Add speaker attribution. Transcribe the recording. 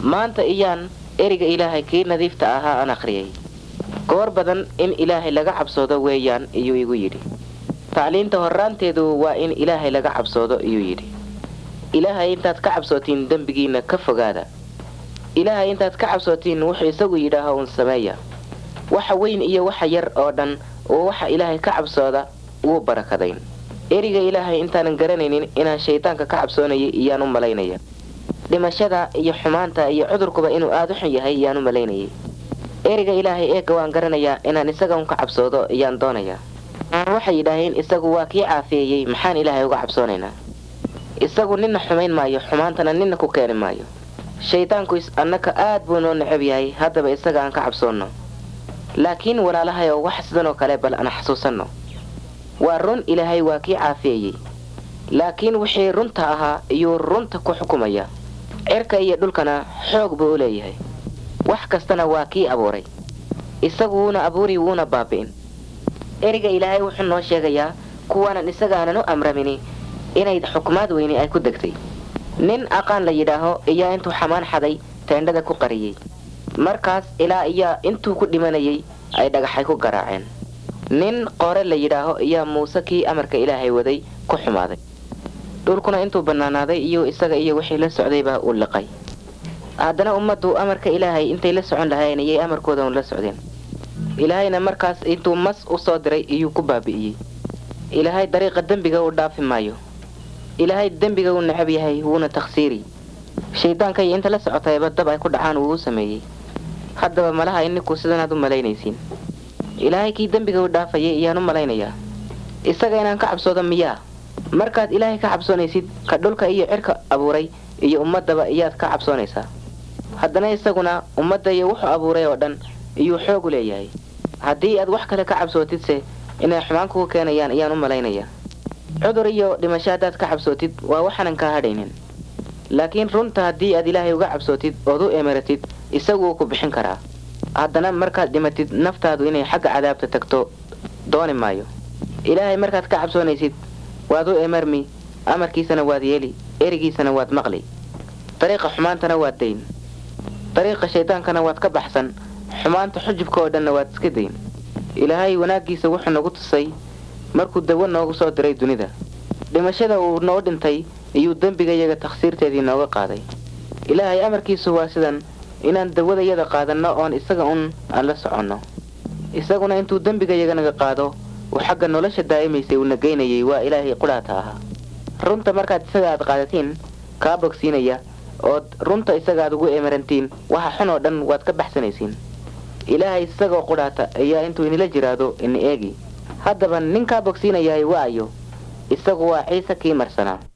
Speaker 1: maanta iyaan eriga ilaahay kii nadiifta ahaa aan akhriyay goor badan in ilaahay laga cabsoodo weeyaan iyuu igu yidhi tacliinta horraanteedu waa in ilaahay laga cabsoodo iyuu yidhi ilaahay intaad ka cabsootiin dembigiinna ka fogaada ilaahay intaad ka cabsootiin wuxuu isagu yidhaaho uun sameeya waxa weyn iyo waxa yar oo dhan oo waxa ilaahay ka cabsooda wuu barakadayn eriga ilaahay intaanan garanaynin inaan shaydaanka ka cabsoonayay iyaan u malaynaya dhimashada iyo xumaanta iyo cudurkuba inuu aada u xun yahay iyaan u malaynayay eriga ilaahay eegga waan garanayaa inaan isaga un ka cabsoodo iyaan doonayaa waxay yidhaaheen isagu waa kii caafeeyey maxaan ilaahay uga cabsoonaynaa isagu nina xumayn maayo xumaantana nina ku keeni maayo shaydaanku annaka aad buu noo necab yahay haddaba isaga aan ka cabsoonno laakiin walaalahayow wax sidan oo kale bal aan xasuusanno waa run ilaahay waa kii caafeeyey laakiin wixii runta ahaa iyuu runta ku xukumaya cirka iyo dhulkana xoog buu u leeyahay wax kastana waa kii abuuray isagu wuuna abuuri wuuna baabi'in eriga ilaahay wuxuu noo sheegayaa kuwaanan isagaanan u amramini inay xukumaad weyni ay ku degtay nin aqaan la yidhaaho iyaa intuu xamaan xaday teendhada ku qariyey markaas ilaa iyaa intuu ku dhimanayay ay dhagaxay ku garaaceen nin qore la yidhaaho iyaa muuse kii amarka ilaahay waday ku xumaaday dhulkuna intuu bannaanaaday iyo isaga iyo wixii la socdaybaa uu liqay haddana ummaddu amarka ilaahay intay la socon lahayn iyay amarkooda un la socdeen ilaahayna markaas intuu mas u soo diray iyuu ku baabi'iyey ilaahay dariiqa dembiga uu dhaafi maayo ilaahay dembiga uu necab yahay wuuna takhsiiri shayddaanka iyo inta la socotayba dab ay ku dhacaan wuu u sameeyey haddaba malaha ininku sidanaad u malaynaysiin ilaahay kii dembiga u dhaafayay iyaan u malaynayaa isaga inaan ka cabsoodo miyaa markaad ilaahay ka cabsoonaysid ka dhulka iyo cirka abuuray iyo ummaddaba iyaad ka cabsoonaysaa haddana isaguna ummadda iyo wuxuu abuuray oo dhan iyuu xoog u leeyahay haddii aad wax kale ka cabsootidse inay xumaan kugu keenayaan iyaan u malaynayaa cudur iyo dhimasho haddaad ka cabsootid waa waxaanan kaa hadhaynin laakiin runta haddii aad ilaahay uga cabsootid ood u emeratid isagu wuu ku bixin karaa haddana markaad dhimatid naftaadu inay xagga cadaabta tagto dooni maayo ilaahay markaad ka cabsoonaysid waad u emarmi amarkiisana waad yeeli erigiisana waad maqli dariiqa xumaantana waad dayn dariiqa shaydaankana waad ka baxsan xumaanta xujubka oo dhanna waad iska dayn ilaahay wanaaggiisa wuxuu nagu tusay markuu dawo noogu soo diray dunida dhimashada uu noo dhintay iyuu dembigayaga takhsiirteedii nooga qaaday ilaahay amarkiisu waa sidan inaan dawadayada qaadanno oon isaga un aan la soconno isaguna intuu dembigayaga naga qaado uu xagga nolosha daa'imaysay uuna geynayay waa ilaahay qudhaata ahaa runta markaad isaga aad qaadatiin kaa bogsiinaya ood runta isaga aad ugu emerantiin waxa xun oo dhan waad ka baxsanaysiin ilaahay isagoo qudhaata ayaa intuu inila jiraado ina eegi haddaba ninkaa bogsiinayahay waayo isagu waa ciise kii marsanaa